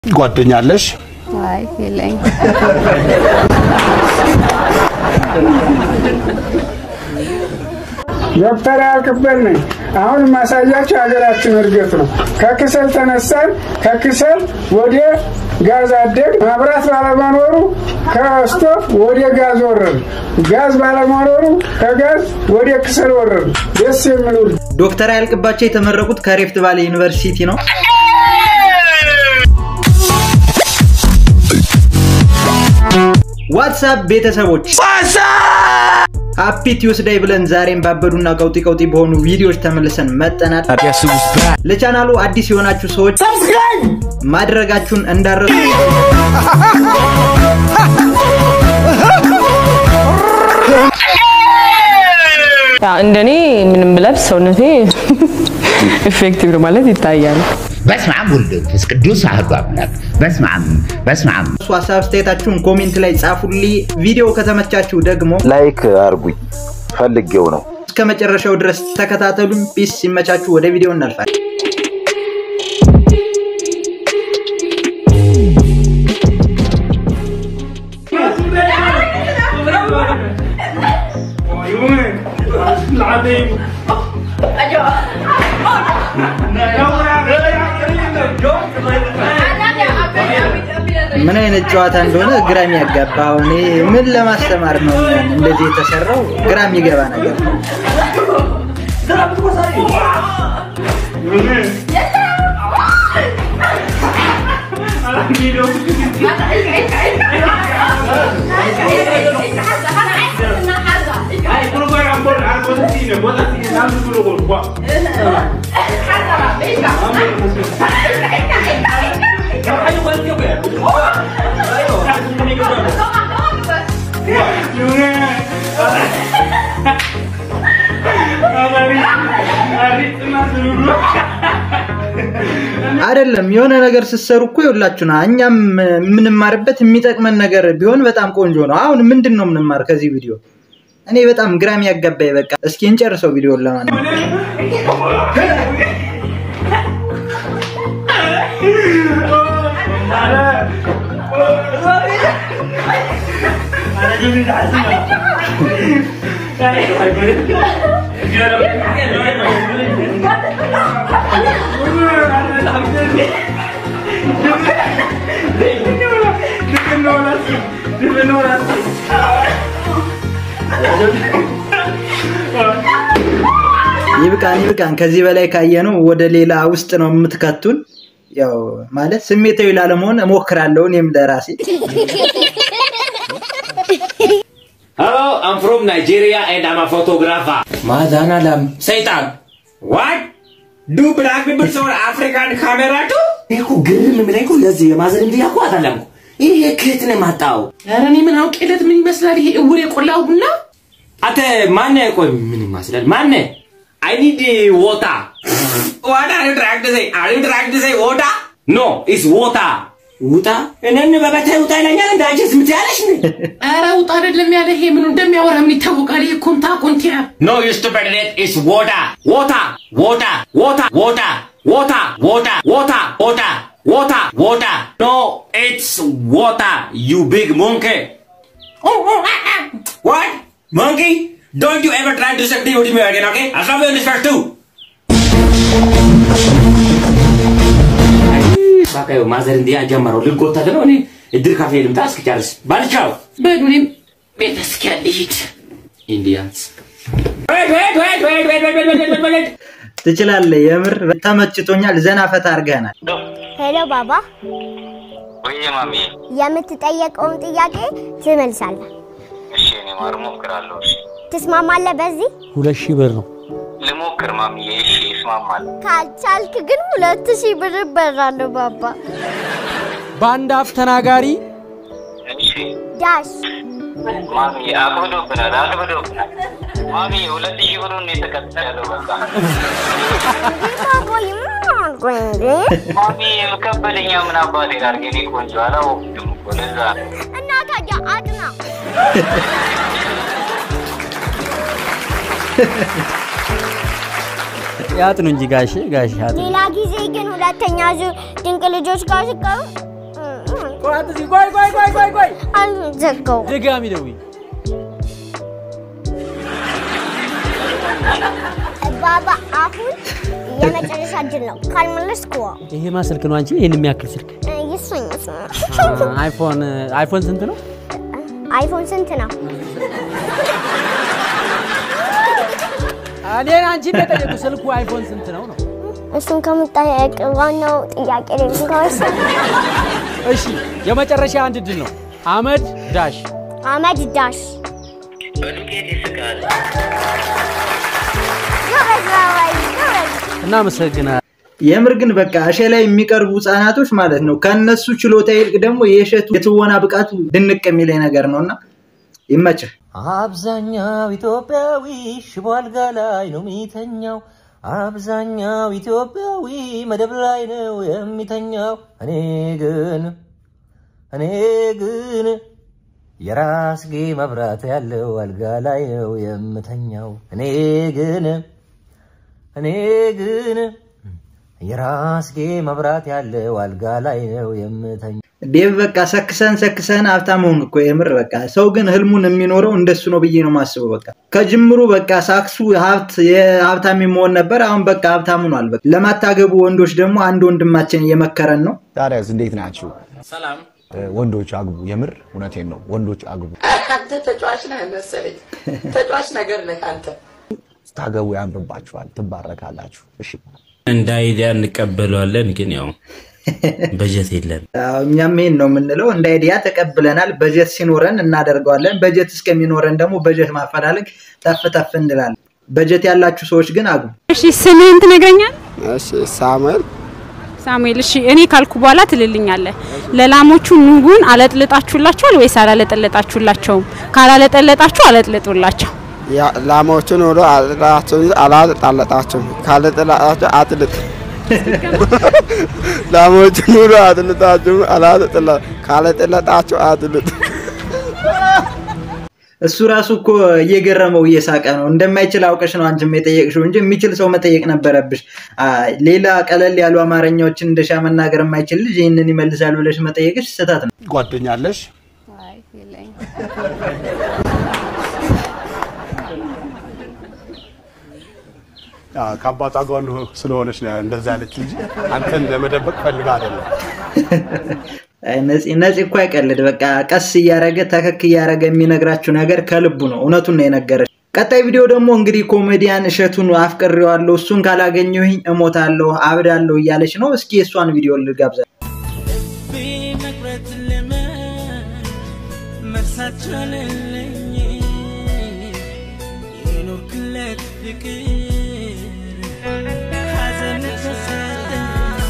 ጓደኛ አለሽ? አይ የለኝ። ዶክተር ያልቅበት ነኝ። አሁን ማሳያቸው ሀገራችን እድገት ነው። ከክሰል ተነሳን፣ ከክሰል ወደ ጋዝ አደግ። መብራት ባለመኖሩ ከስቶፍ ወደ ጋዝ ወረድ፣ ጋዝ ባለመኖሩ ከጋዝ ወደ ክሰል ወረድ። ደስ የሚሉ ዶክተር ያልቅባቸው የተመረቁት ከሬፍት ቫሊ ዩኒቨርሲቲ ነው። ዋትሳፕ ቤተሰቦች ሃፒ ቲዩስዳይ ብለን ዛሬም ባበዱና ቀውጢ ቀውጢ በሆኑ ቪዲዮዎች ተመልሰን መጠናል። ለቻናሉ አዲስ የሆናችሁ ሰዎች ማድረጋችሁን እንዳረሱ እንደኔ ምንም ብለብስ ሰውነቴ ኢፌክቲቭ ነው ማለት ይታያል። በስመ አብ ወወልድ ወመንፈስ ቅዱስ አሐዱ አምላክ። በስመ አብ በስመ አብ ሀሳብ አስተያየታችሁን ኮሜንት ላይ ጻፉልኝ። ቪዲዮ ከተመቻችሁ ደግሞ ላይክ አርጉኝ ፈልጌው ነው። እስከ መጨረሻው ድረስ ተከታተሉን። ፒስ ሲመቻችሁ ወደ ቪዲዮ እናልፋለን። ምን አይነት ጨዋታ እንደሆነ ግራ የሚያጋባ እኔ ምን ለማስተማር ነው እንደዚህ የተሰራው? ግራ የሚገባ ነገር ነው። አይደለም የሆነ ነገር ስትሰሩ እኮ ይኸውላችሁ ና እኛም የምንማርበት የሚጠቅመን ነገር ቢሆን በጣም ቆንጆ ነው። አሁን ምንድን ነው የምንማር ከዚህ ቪዲዮ? እኔ በጣም ግራም ያጋባኝ። በቃ እስኪ እንጨርሰው ቪዲዮን ለማንኛውም ይብቃን ይብቃን። ከዚህ በላይ ካየነው ወደ ሌላ ውስጥ ነው የምትከቱን። ያው ማለት ስሜታዊ ላለመሆን እሞክራለሁ እኔም ለራሴ። Hello, I'm from Nigeria and I'm a photographer. ማዛን አላም Satan, what? Do black people show African camera too? እኔ እኮ ግርም የሚለኝ እኮ ለዚህ የማዘን እንዲህ እኮ አይደለም እኮ ይሄ ከየት ነው የማጣው? ኧረ እኔ ምን አውቄለት ምን ይመስላል ይሄ እውር የቆላው ቡና? አንተ ማነህ? ቆይ ምን ይመስላል? ማነህ? I need water. What are you trying to say? Are you trying to say water? No, it's water. ውጣ እኔን በበታ ውጣ ይለኛል እንደ አንቺስ ምትያለሽ ነ ኧረ ውጣ አይደለም ያለ ይሄ ምኑ እንደሚያወራ ምን ይታወቃል? ይሄ ኮንታ ኮንቲያ No, you stupid idiot. It's water. Water. Water. Water. Water. Water. Water. Water. Water. Water. Water. No, it's water. You big monkey. What? Monkey? Don't you ever try to say the with me again, okay? I'll stop you in this first too. በቃ ይኸው ማዘር እንዲህ ጀመረው ልጎተት ነው። እኔ እድር ካፌ ልምጣ እስክጨርስ ባልቻው በሉ እኔም ቤተ ክርስቲያን ልሂድ። ኢንዲያንስ Wait, wait, wait, wait, wait, wait, wait, wait, wait, wait. ትችላለህ። የምር ተመችቶኛል። ዘና ፈታ አድርገናል። ሄሎ ባባ፣ ወይ ማሚ፣ የምትጠየቀውን ጥያቄ ትመልሳለህ። እሺ እኔ ማር እሞክራለሁ። እሺ ትስማማለህ? በዚህ ሁለት ሺህ ብር ነው። ልሞክር ማሚዬ። እሺ ይስማማል። ካልቻልክ ግን ሁለት ሺህ ብር እበላለሁ ባባ። በአንድ አፍ ተናጋሪ እሺ ዳሽ ማሚዬ፣ አክብዶብናል፣ አክብዶብናል። ማሚዬ ሁለት ሺህ ብሩን ነው የተቀጠለው። በቃ ቆይ ምን አልኩኝ እንዴ? ማሚዬ ከበደኛ። ምን አባቴ ላድርግ? እኔ ቆንጆ አላወቅሁትም እኮ ለዛ ነው። እና ታዲያ አጥና ያጥኑ እንጂ ጋሼ ጋሼ ያጥኑ። ሌላ ጊዜ ግን ሁለተኛ ዙር ድንቅ ልጆች ጋር ሲቀሩ ቆይ አትዝጊ። ቆይ ቆይ ቆይ ቆይ ቆይ አልዘጋው ድጋሚ ደውይ። ባባ አሁን የመጨረሻ እድል ነው። ካልመለስኩ ይሄማ ስልክ ነው አንቺ ይሄን የሚያክል ስልክ ይሱኝ አይፎን አይፎን ስንት ነው? አይፎን ስንት ነው? እኔን አንቺ እንደጠየቁ ስልኩ አይፎን ስንት ነው ነው? እሱን ከምጠየቅ ዋናው ጥያቄ ላይ ከወሰን እሺ የመጨረሻ አንድ ድል ነው። አመድ ዳሽ አመድ ዳሽ በዱቄት ይስቃል። ጎበዝ ባባዬ ጎበዝ። እናመሰግናለን። የምር ግን በቃ እሸ ላይ የሚቀርቡ ህጻናቶች ማለት ነው ከነሱ ችሎታ ይልቅ ደግሞ የእሸቱ የትወና ብቃቱ ድንቅ የሚለኝ ነገር ነው እና ይመችህ። አብዛኛው ኢትዮጵያዊ ሽቦ አልጋ ላይ ነው የሚተኛው። አብዛኛው ኢትዮጵያዊ መደብ ላይ ነው የሚተኛው። እኔ ግን እኔ ግን የራስጌ መብራት ያለው አልጋ ላይ ነው የምተኛው። እኔ ግን እኔ ግን የራስጌ መብራት ያለው አልጋ ላይ ነው የምተኛው። ዴቭ በቃ ሰክሰን ሰክሰን ሀብታም ሆንክ እኮ የምር በቃ ሰው ግን ህልሙን የሚኖረው እንደሱ ነው ብዬ ነው ማስበው። በቃ ከጅምሩ በቃ ሳክሱ ሀብት የሀብታም መሆን ነበር። አሁን በቃ ሀብታም ሆኗል። በቃ ለማታገቡ ወንዶች ደግሞ አንድ ወንድማችን እየመከረን ነው። ታዲያስ እንዴት ናችሁ? ሰላም ወንዶች አግቡ። የምር እውነቴን ነው። ወንዶች አግቡ። አንተ ተጫዋች ነህ መሰለኝ። ተጫዋች ነገር ነህ አንተ። ስታገቡ ያምርባችኋል፣ ትባረካላችሁ። እሺ እንደ አይዲያ እንቀበለዋለን፣ ግን ያው በጀት የለን። አዎ፣ እኛም ይሄን ነው የምንለው። እንደ አይዲያ ተቀብለናል። በጀት ሲኖረን እናደርገዋለን። በጀት እስከሚኖረን ደግሞ በጀት ማፈላለግ ተፍ ተፍ እንላለን። በጀት ያላችሁ ሰዎች ግን አግቡ። እሺ ስምህን ትነግረኛል? እሺ ሳሙኤል ሳሙኤል። እሺ እኔ ካልኩ በኋላ ትልልኛለህ። ለላሞቹ ኑጉን አለጥልጣችሁላቸዋል ወይስ አላለጠለጣችሁላቸውም? ካላለጠለጣችሁ አለጥልጡላቸው። ያ- ላሞቹን ሁሉ አጥላችሁን አላጠጣለጣችሁም ካልጠላጣችሁ አጥልጥ ላሞቹን ሁሉ አጥልጣችሁ አላጠጥላ ካልጠለጣችሁ አጥልጥ እሱ ራሱ እኮ እየገረመው እየሳቀ ነው። እንደማይችል አውቀሽ ነው አንቺም የጠየቅሽው እንጂ የሚችል ሰው መጠየቅ ነበረብሽ። አ፣ ሌላ ቀለል ያሉ አማርኛዎችን እንደሻ መናገር የማይችል ልጅ ይህንን ይመልሳል ብለሽ መጠየቅሽ ስህተት ነው። ጓደኛ አለሽ? አዎ፣ ከአባቷ ጋር ነው ስለሆነች ነው እንደዛ ያለች እንጂ አንተን ለመደበቅ ፈልጋ አይደለም። አይ፣ ነፂ ነፂ እኮ አይቀልድ። በቃ ቀስ እያረገ ተከክ እያረገ የሚነግራችሁ ነገር ከልቡ ነው። እውነቱን ነው የነገረች። ቀጣይ ቪዲዮ ደግሞ እንግዲህ ኮሜዲያን እሸቱን አፍቅሬዋለሁ፣ እሱን ካላገኘሁኝ እሞታለሁ፣ አብዳለሁ እያለች ነው። እስኪ የእሷን ቪዲዮ ልጋብዛ። መቁረጥ ልመድ መርሳት ቻለልኝ የኖርክለት ፍቅር ሐዘን ተሰጠኝ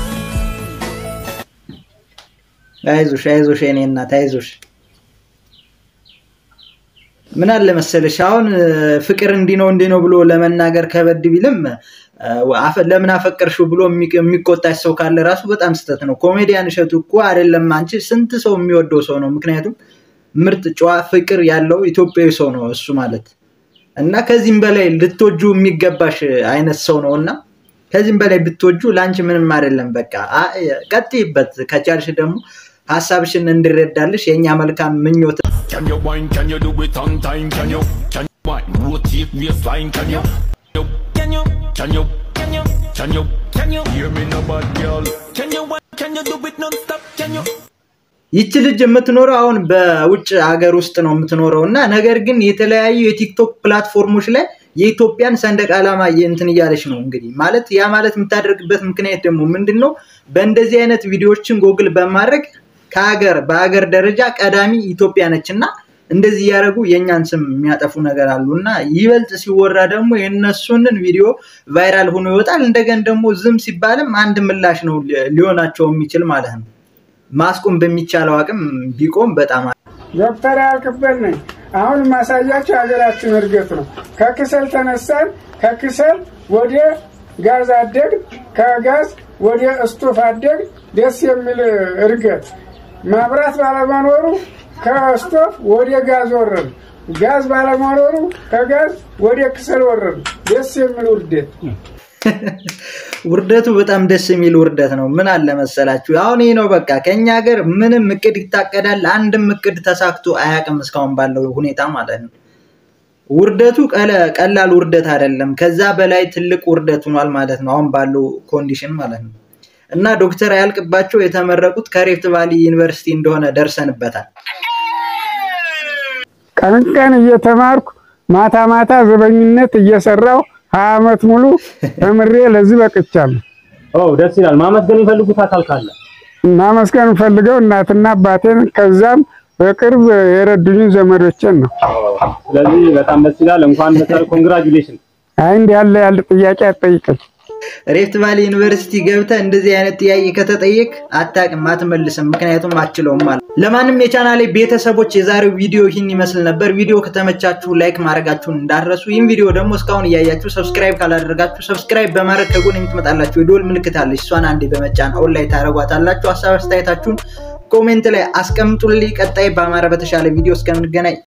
አይዞሽ አይዞሽ የኔ እናት አይዞሽ። ምን አለ መሰለሽ አሁን እ፣ ፍቅር እንዲህ ነው እንዲህ ነው ብሎ ለመናገር ከበድ ቢልም እ፣ አፈ- ለምን አፈቀርሽው ብሎ የሚቅ- የሚቆጣሽ ሰው ካለ ራሱ በጣም ስህተት ነው። ኮሜዲያን እሸቱ እኮ አይደለም አንቺ ስንት ሰው የሚወደው ሰው ነው። ምክንያቱም ምርጥ ጨዋ ፍቅር ያለው ኢትዮጵያዊ ሰው ነው እሱ ማለት እና ከዚህም በላይ ልትወጁ የሚገባሽ አይነት ሰው ነው እና ከዚህም በላይ ብትወጁ ለአንቺ ምንም አይደለም። በቃ አ- ቀጥይበት። ከቻልሽ ደግሞ ሀሳብሽን እንድረዳልሽ የእኛ መልካም ምኞት Can you wine? Can you do it on time? Can you? Can you wine? Rotate waistline? Can you? Can you? Can you? Can you? Can you? Can you? Hear me no bad girl. Can you wine? Can you do it non-stop? Can you? ይቺ ልጅ የምትኖረው አሁን በውጭ ሀገር ውስጥ ነው የምትኖረው እና ነገር ግን የተለያዩ የቲክቶክ ፕላትፎርሞች ላይ የኢትዮጵያን ሰንደቅ ዓላማ እንትን እያለች ነው እንግዲህ ማለት ያ ማለት የምታደርግበት ምክንያት ደግሞ ምንድን ነው? በእንደዚህ አይነት ቪዲዮዎችን ጎግል በማድረግ ከሀገር በሀገር ደረጃ ቀዳሚ ኢትዮጵያ ነች እና እንደዚህ እያደረጉ የእኛን ስም የሚያጠፉ ነገር አሉ እና ይበልጥ ሲወራ ደግሞ የእነሱንን ቪዲዮ ቫይራል ሆኖ ይወጣል። እንደገን ደግሞ ዝም ሲባልም አንድ ምላሽ ነው ሊ- ሊሆናቸው የሚችል ማለት ነው። ማስቆም በሚቻለው አቅም ቢቆም በጣም ዶክተር ያልክበት ነኝ። አሁን ማሳያቸው የሀገራችን እድገት ነው። ከክሰል ተነሳን፣ ከክሰል ወደ ጋዝ አደግ፣ ከጋዝ ወደ እስቶፍ አደግ። ደስ የሚል እድገት። ማብራት ባለመኖሩ ከስቶፍ ወደ ጋዝ ወረድ፣ ጋዝ ባለመኖሩ ከጋዝ ወደ ክሰል ወረድ። ደስ የሚል ውርደት። ውርደቱ በጣም ደስ የሚል ውርደት ነው። ምን አለ መሰላችሁ፣ አሁን ይህ ነው በቃ ከኛ ሀገር ምንም እቅድ ይታቀዳል፣ አንድም እቅድ ተሳክቶ አያውቅም እስካሁን ባለው ሁኔታ ማለት ነው። ውርደቱ ቀለ- ቀላል ውርደት አይደለም፣ ከዛ በላይ ትልቅ ውርደት ሆኗል ማለት ነው፣ አሁን ባለው ኮንዲሽን ማለት ነው። እና ዶክተር አያልቅባቸው የተመረቁት ከሬፍት ቫሊ ዩኒቨርሲቲ እንደሆነ ደርሰንበታል። ቀን ቀን እየተማርኩ ማታ ማታ ዘበኝነት እየሰራው ሀያ ዓመት ሙሉ ተምሬ ለዚህ በቅቻለሁ። ደስ ይላል። ማመስገን የሚፈልጉት አካል ካለ ማመስገን ፈልገው እናትና አባቴን ከዛም በቅርብ የረዱኝን ዘመዶችን ነው። ስለዚህ በጣም ደስ ይላል። እንኳን መሰል ኮንግራጁሌሽን። አይ እንዲህ ያለ ያለ ጥያቄ አትጠይቀኝ። ሬፍት ቫሊ ዩኒቨርሲቲ ገብተህ እንደዚህ አይነት ጥያቄ ከተጠየቅ አታውቅም፣ አትመልስም፣ ምክንያቱም አችለውም ማለት ነው። ለማንም የቻናሌ ቤተሰቦች የዛሬው ቪዲዮ ይህን ይመስል ነበር። ቪዲዮ ከተመቻችሁ ላይክ ማድረጋችሁን እንዳትረሱ። ይህን ቪዲዮ ደግሞ እስካሁን እያያችሁ ሰብስክራይብ ካላደረጋችሁ ሰብስክራይብ በማድረግ ከጎን የምትመጣላችሁ የዶል ምልክት አለች። እሷን አንዴ በመጫን አሁን ላይ ታደረጓታላችሁ። ሀሳብ አስተያየታችሁን ኮሜንት ላይ አስቀምጡልኝ። ቀጣይ በአማረ በተሻለ ቪዲዮ እስከምንገናኝ